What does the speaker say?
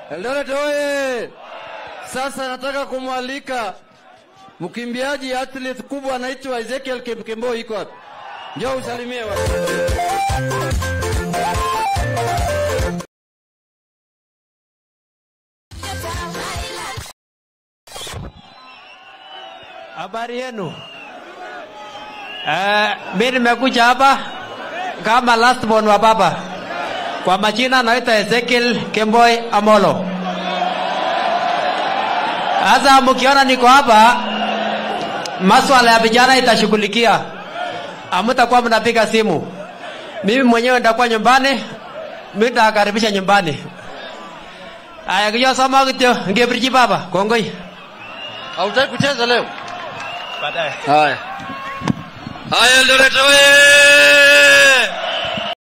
Eldoret oye! Sasa nataka kumwalika mkimbiaji athlete kubwa anaitwa Ezekiel Kipkemboi, iko wapi? Njoo usalimie watu. Habari yenu? Eh, mimi nimekuja hapa kama last born wa baba. Kwa majina naitwa Ezekiel Kemboi Amolo. Sasa mkiona niko hapa, maswala ya vijana itashughulikia, hamtakuwa mnapiga simu. Mimi mwenyewe nitakuwa nyumbani, mimi nitakaribisha nyumbani. Aya, kijua soma kityo, ngebiriji baba, kongoi. Hautaki kucheza leo? Baadaye. Haya. Haya Eldoret oye!